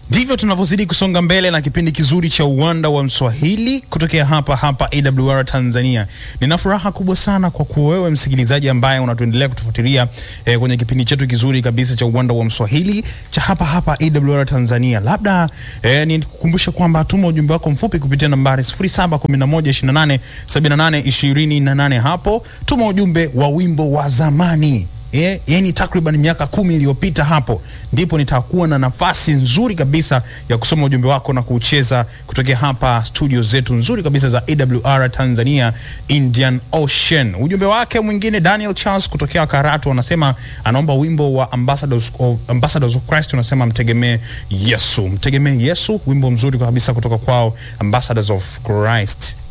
Ndivyo tunavyozidi kusonga mbele na kipindi kizuri cha uwanda wa Mswahili kutokea hapa hapa AWR Tanzania. Nina furaha kubwa sana kwa kuwa wewe msikilizaji ambaye unatuendelea kutufuatilia eh, kwenye kipindi chetu kizuri kabisa cha uwanda wa Mswahili cha hapa hapa AWR Tanzania. Labda eh, nikukumbushe kwamba tuma ujumbe wako mfupi kupitia nambari 0711287828 hapo. Tuma ujumbe wa wimbo wa zamani Yeah, yani takriban miaka kumi iliyopita hapo ndipo nitakuwa na nafasi nzuri kabisa ya kusoma ujumbe wako na kuucheza kutokea hapa studio zetu nzuri kabisa za AWR Tanzania Indian Ocean. Ujumbe wake mwingine Daniel Charles kutokea Karatu anasema anaomba wimbo wa Ambassadors of, Ambassadors of Christ unasema mtegemee Yesu. Mtegemee Yesu, wimbo mzuri kabisa kutoka kwao Ambassadors of Christ.